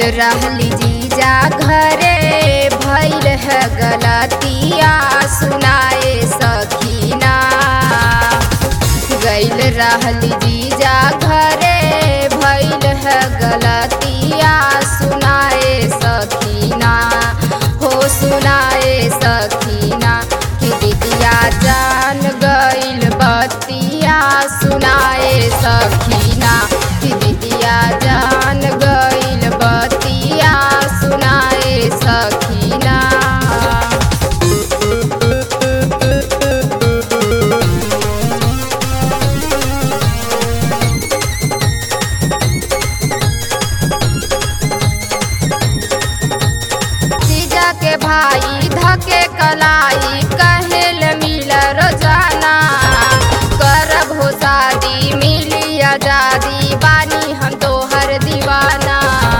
रहली जीजा घरे भैल है गलतिया सुनाए सखीना गैल रहली जीजा घरे भैल है गलतिया सुनाए सखीना हो सुनाए सखीना कि दीदिया जान गैल बतिया सुनाए सखीना कि दीदिया जान गैल बतिया सुनाए सखीना जीजा के भाई धके कलाई कहेल मिल रोजाना करब हो शादी मिली आजादी बानी हम तोहर दीवाना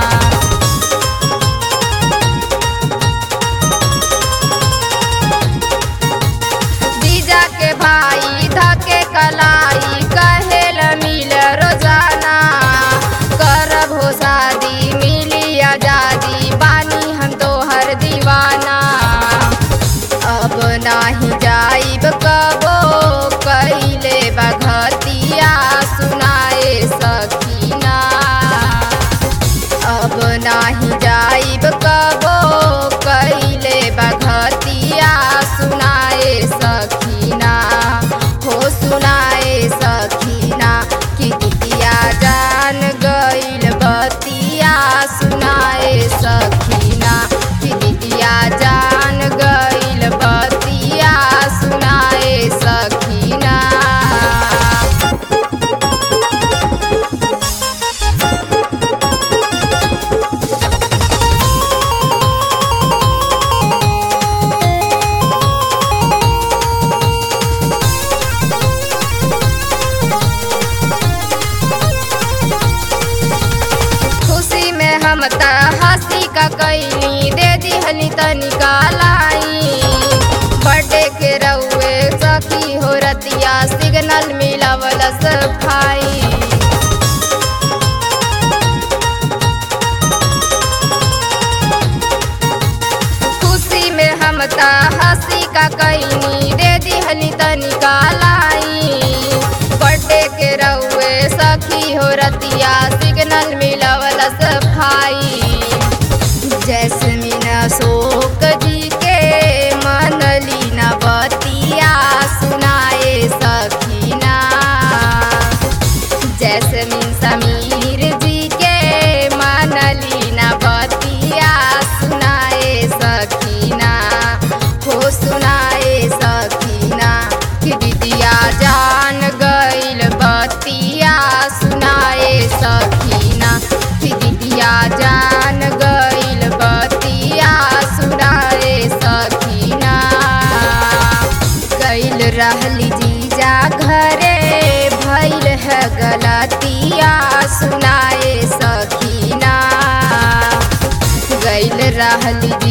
जीजा के भाई धके कलाई कहेल मिल रोजाना करब हो शादी मिली आजादी बानी हम तोहर दीवाना अब नाही जाइब कबो कैले बघतिया सुनाए सकीना अब नाही जाइब कबो कैले बघतिया सुनाए सखीना हो सुनाए सखीना कि दितिया जान गइल बतिया सुनाए सखीना कि दितिया जान गइल बतिया सुनाए सखीना खुशी में हम त हंसी का कैनी दे दिहली तनिका लाई बर्थडे के रउए सखी हो रतिया सिग्नल मिलावल सफाई खुशी में हम त हंसी का कैनी दे दिहली तनिका लाई बर्थडे के रउए सखी हो रतिया सिग्नल मिलावल सफाई जैसमीन अशोक जी के मनली न बतिया सुनाए सखीना जैसमीन समीर जी के मनली न बतिया सुनाए सखीना हो सुनाए सखीना कि दीदिया जान गइल बतिया सुनाए सखीना कि दीदिया जान गइल बतिया सुनाए सखीना गइल रहली जीजा घरे भइल है गलतिया सुनाए सखीना गइल रहली